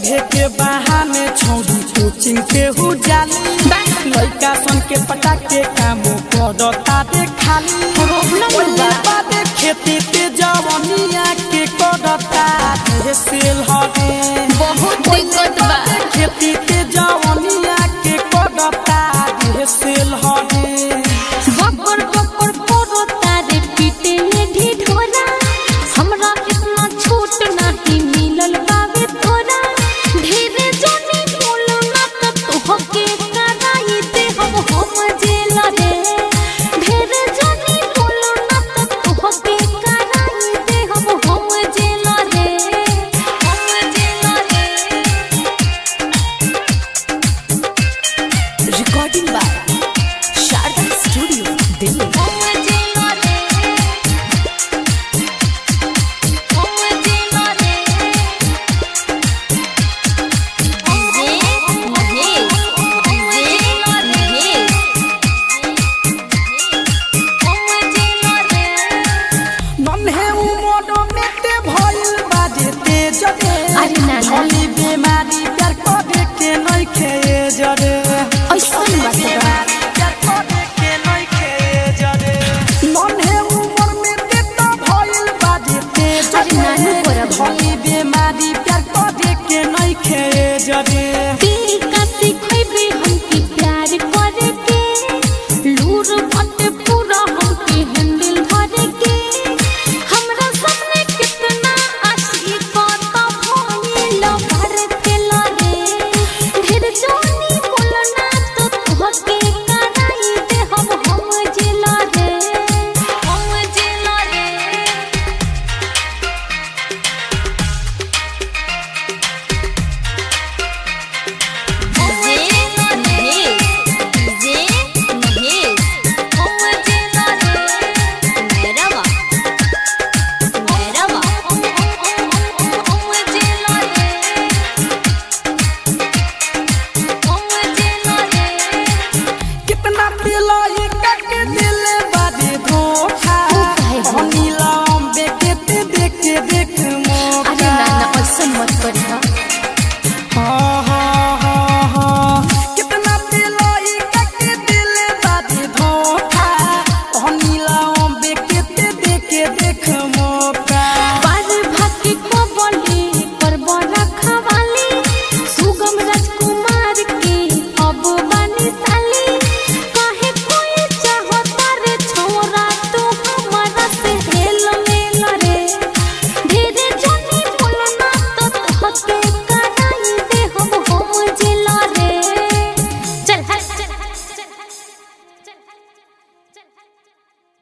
पढ़े के बहाने छौरी कोचिंग के हु जाली लड़का सन के पटा के काम करता दे खाली प्रॉब्लम ओइला बा। बादे खेती ते जवनिया के करता दे सेल हवे बहुत दिक्कत बा खेती ते जवनिया के करता दे सेल हवे बब्बर बब्बर पोरो तारे पीटे ने ढिढोरा हमरा इतना छूट नहीं मिलल बावे तोरा धीरे जोनी बोलो ना त तोहके कराई दे हम हम जेल रे धीरे जोनी बोलो ना त तोहके कराई दे हम हम जेल रे हम जेल रे recording by Sharda studio Delhi हम जेल रे हम जेल रे जे महेश जे महेश हम जेल रे नन्हे उमर में ते भइल बाजे तेज रे अरे नाना। भली बीमारी प्यार करे के नहीं खेए जरे ऐसन बात बा। प्यार करे के नहीं खेए जरे नन्हे उमर में ते तो भइल बाजे तेज अरे नानू रे बराबर। भली बीमारी प्यार करे के नहीं खेए जरे